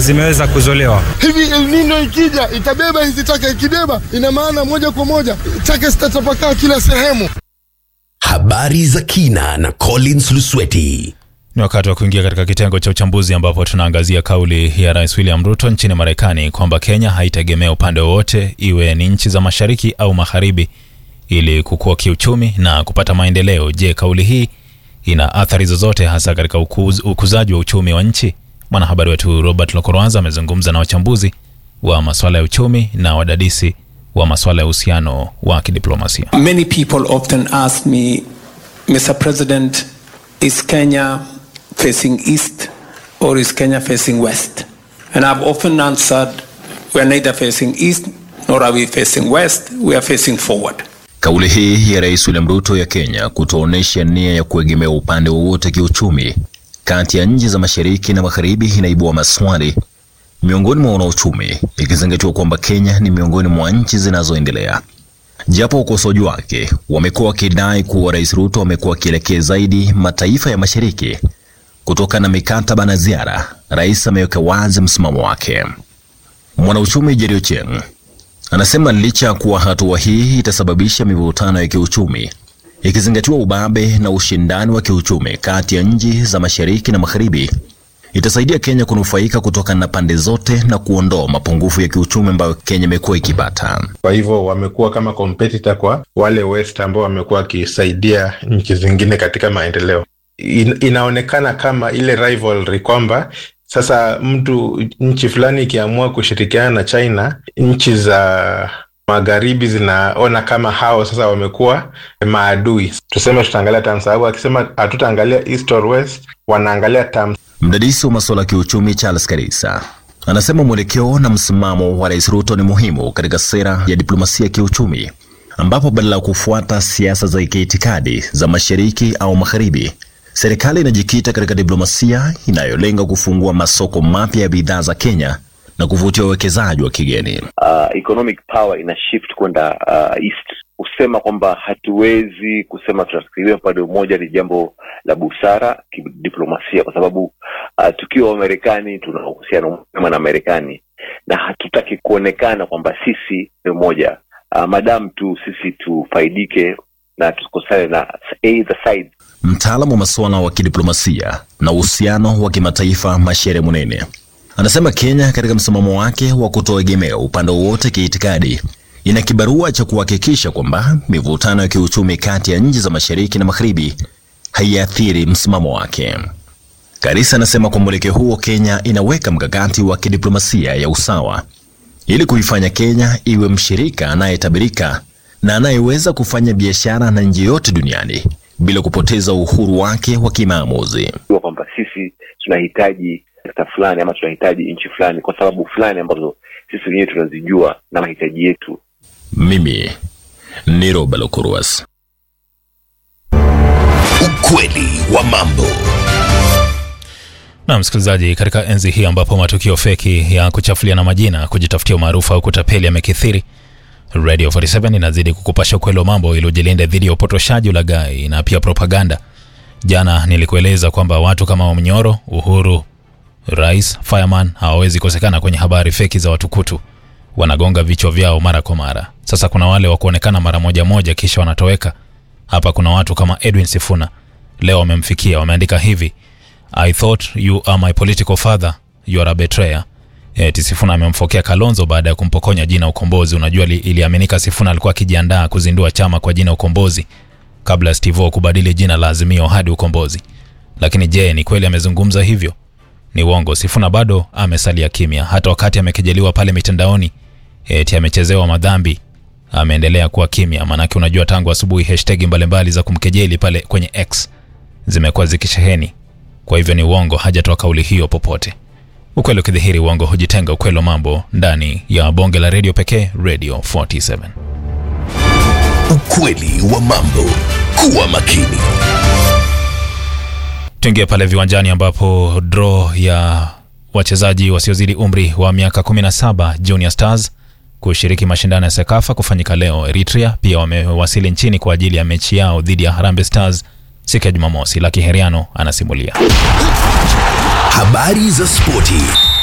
zimeweza kuzolewa. Hivi El Nino ikija itabeba hizi taka, ikibeba ina maana moja kwa moja taka zitatapakaa kila sehemu. Habari za kina na Collins Lusweti. Ni wakati wa kuingia katika kitengo cha uchambuzi ambapo tunaangazia kauli ya Rais William Ruto nchini Marekani kwamba Kenya haitegemea upande wowote, iwe ni nchi za mashariki au magharibi, ili kukua kiuchumi na kupata maendeleo. Je, kauli hii ina athari zozote hasa katika ukuz, ukuzaji wa uchumi wa nchi? Mwanahabari wetu Robert Lokorwanza amezungumza na wachambuzi wa masuala ya uchumi na wadadisi wa masuala ya uhusiano wa kidiplomasia. Many people often ask me, Mr. President, is Kenya facing east or is Kenya facing west? And I've often answered, we are neither facing east nor are we facing west, we are facing forward. Kauli hii ya Rais William Ruto ya Kenya kutoonyesha nia ya kuegemea upande wowote kiuchumi kati ya nchi za mashariki na magharibi inaibua maswali miongoni mwa wanauchumi, ikizingatiwa kwamba Kenya ni miongoni mwa nchi zinazoendelea. Japo ukosoaji wake wamekuwa wakidai kuwa Rais Ruto amekuwa akielekea zaidi mataifa ya mashariki kutokana na mikataba na ziara, rais ameweka wazi msimamo wake. Mwanauchumi Jerry Ochieng anasema licha ya kuwa hatua hii itasababisha mivutano ya kiuchumi, ikizingatiwa ubabe na ushindani wa kiuchumi kati ya nchi za mashariki na magharibi, itasaidia Kenya kunufaika kutokana na pande zote na kuondoa mapungufu ya kiuchumi ambayo Kenya imekuwa ikipata. Kwa hivyo wamekuwa kama competitor kwa wale West ambao wamekuwa wakisaidia nchi zingine katika maendeleo. In, inaonekana kama ile rivalry kwamba sasa mtu nchi fulani ikiamua kushirikiana na China, nchi za magharibi zinaona kama hao sasa wamekuwa maadui. Tuseme tutaangalia terms, sababu akisema hatutaangalia east or west, wanaangalia terms. Mdadisi wa masuala ya kiuchumi Charles Karisa anasema mwelekeo na msimamo wa Rais Ruto ni muhimu katika sera ya diplomasia ya kiuchumi, ambapo badala ya kufuata siasa za kiitikadi za mashariki au magharibi, serikali inajikita katika diplomasia inayolenga kufungua masoko mapya ya bidhaa za Kenya na kuvutia uwekezaji wa kigeni. uh, economic power ina shift kwenda uh, east. Kusema kwamba hatuwezi kusema tutategemea upande mmoja ni jambo la busara kidiplomasia, kwa sababu uh, tukiwa Wamarekani tuna uhusiano mwema na Marekani na hatutaki kuonekana kwamba sisi ni mmoja uh, madamu tu sisi tufaidike na tusikosane na either side. Mtaalamu wa masuala wa kidiplomasia na uhusiano wa kimataifa Mashere Munene anasema Kenya katika msimamo wake wa kutoegemea upande wowote kiitikadi ina kibarua cha kuhakikisha kwamba mivutano ya kiuchumi kati ya nchi za mashariki na magharibi haiathiri msimamo wake. Karisa anasema kwa mwelekeo huo Kenya inaweka mkakati wa kidiplomasia ya usawa ili kuifanya Kenya iwe mshirika anayetabirika na anayeweza kufanya biashara na nchi yote duniani bila kupoteza uhuru wake wa kimaamuzi. Jua kwamba sisi tunahitaji sekta fulani ama tunahitaji nchi fulani kwa sababu fulani ambazo sisi wenyewe tunazijua na mahitaji yetu. Mimi ni Roba Lokuruas. Ukweli wa mambo. Na msikilizaji, katika enzi hii ambapo matukio feki ya kuchafuliana majina, kujitafutia umaarufu au kutapeli yamekithiri, Radio 47 inazidi kukupasha ukweli wa mambo ili ujilinde dhidi ya upotoshaji, ulaghai na pia propaganda. Jana nilikueleza kwamba watu kama Wamnyoro, Uhuru, Rais, Fireman hawawezi kosekana kwenye habari feki za watukutu, wanagonga vichwa vyao mara kwa mara. Sasa kuna wale wa kuonekana mara moja moja kisha wanatoweka. Hapa kuna watu kama Edwin Sifuna, leo wamemfikia, wameandika hivi I thought you are my political father, you are a betrayer. Eti Sifuna amemfokea Kalonzo baada ya kumpokonya jina Ukombozi. Unajua li, iliaminika Sifuna alikuwa akijiandaa kuzindua chama kwa jina Ukombozi kabla Steve kubadili jina la Azimio hadi Ukombozi. Lakini je, ni kweli amezungumza hivyo? Ni uongo. Sifuna bado amesalia kimya, hata wakati amekejeliwa pale mitandaoni eti amechezewa madhambi, ameendelea kuwa kimya. Maanake unajua tangu asubuhi hashtag mbalimbali za kumkejeli pale kwenye X zimekuwa zikisheheni kwa hivyo ni uongo, hajatoa kauli hiyo popote. Ukweli ukidhihiri, uongo hujitenga. Ukweli wa mambo ndani ya bonge la redio pekee, Radio 47. Ukweli wa mambo. Kuwa makini. Tuingie pale viwanjani ambapo draw ya wachezaji wasiozidi umri wa miaka 17 Junior Stars kushiriki mashindano ya Sekafa kufanyika leo. Eritrea pia wamewasili nchini kwa ajili ya mechi yao dhidi ya Harambee Stars siku ya Jumamosi. Laki Heriano anasimulia. Habari za spoti.